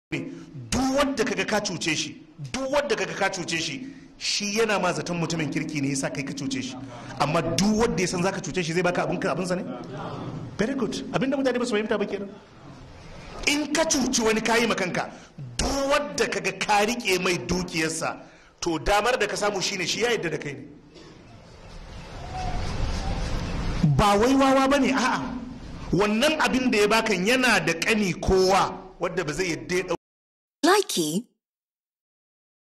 duk wanda kaga ka cuce shi duk wanda kaga ka cuce shi shi yana ma zaton mutumin kirki ne yasa kai ka cuce shi amma duk wanda ya san zaka cuce shi zai baka abin ka abinsa ne very good abinda mutane ba su fahimta ba kenan in ka cuci wani kayi ma kanka duk wanda kaga ka rike mai dukiyarsa to damar da ka samu shine shi ya yadda da kai ne ba wai wawa bane a'a wannan abin da ya bakan yana da kani kowa wadda ba zai yadda ya Likey